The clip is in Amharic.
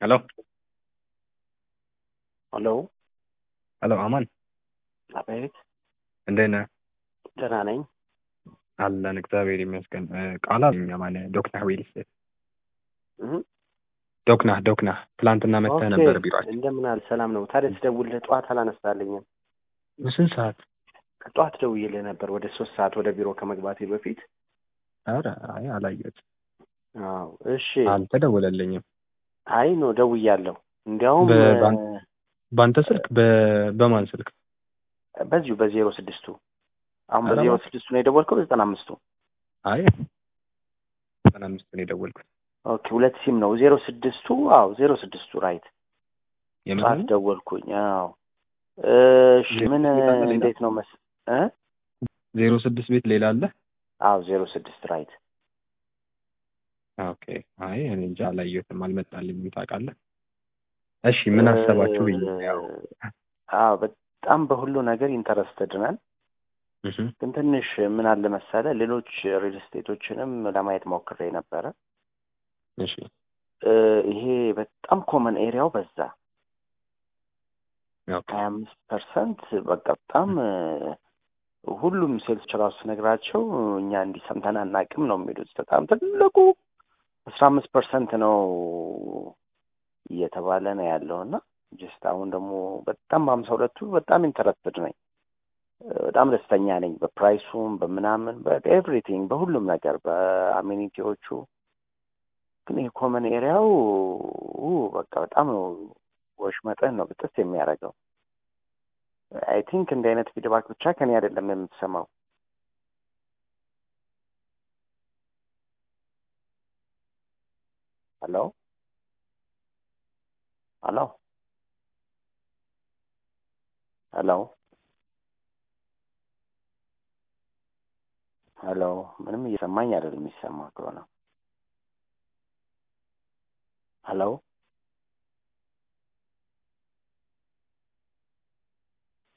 ሄሎ ሄሎ ሄሎ አማን አቤት፣ እንዴት ነህ? ደህና ነኝ። አለን እግዚአብሔር ይመስገን። ቃላ አማን ዶክናህ ዌል ስቴት እህ፣ ዶክናህ ዶክናህ ትላንትና መጥተህ ኦኬ፣ ነበር ቢሯችን። እንደምን አለ? ሰላም ነው። ታዲያ ስደውልልህ ጠዋት አላነሳልኝም። ስንት ሰዓት? ጠዋት ደውዬልህ ነበር ወደ ሶስት ሰዓት ወደ ቢሮ ከመግባቴ በፊት። ኧረ አይ አላየሁትም። አዎ፣ እሺ። አልተደወለልኝም። አይ ኖ ደውያለሁ። እንዲያውም በባን- በአንተ ስልክ በ- በማን ስልክ? በዚሁ በዜሮ ስድስቱ አሁን ኧረ በዜሮ እባክህ። ስድስቱ ነው የደወልከው? በዘጠና አምስቱ አይ ዘጠና አምስት ነው የደወልኩት። ኦኬ፣ ሁለት ሲም ነው ዜሮ ስድስቱ። አዎ ዜሮ ስድስቱ ራይት። የምን ጠዋት ደወልኩኝ። አዎ፣ እሺ። ዜሮ ምን ስድስት አለ ሌላ? እንዴት ነው መስ እ ዜሮ ስድስት ቤት ሌላ አለ? አዎ ዜሮ ስድስት ራይት። ኦኬ። አይ እኔ እንጃ አላየሁትም፣ አልመጣልኝም። ታውቃለህ? እሺ ምን አሰባችሁ ብዬ ነው ያው አዎ በጣም በሁሉ ነገር ኢንተረስትድ ነን። እህ ግን ትንሽ ምን አለ መሰለ ሌሎች ሪል ስቴቶችንም ለማየት ሞክሬ ነበረ። እሺ እ ይሄ በጣም ኮመን ኤሪያው በዛ ኦኬ ሀያ አምስት ፐርሰንት በቃ በጣም እ ሁሉም ሴልስ ራሱ ነግራቸው እኛ እንዲህ ሰምተን አናውቅም ነው የሚሉት። በጣም ትልቁ አስራ አምስት ፐርሰንት ነው እየተባለ ነው ያለው እና ጀስት አሁን ደግሞ በጣም በሀምሳ ሁለቱ በጣም ኢንተረስትድ ነኝ። በጣም ደስተኛ ነኝ በፕራይሱም በምናምን በኤቭሪቲንግ በሁሉም ነገር በአሜኒቲዎቹ። ግን ይህ ኮመን ኤሪያው ኡ በቃ በጣም ነው ወሽመጥህን ነው ብጥስ የሚያደርገው። አይ ቲንክ እንዲህ አይነት ፊድባክ ብቻ ከኔ አይደለም የምትሰማው። ሄሎ ሄሎ ሄሎ ሄሎ ምንም እየሰማኝ አይደለም። የሚሰማ ከሆነ ሄሎ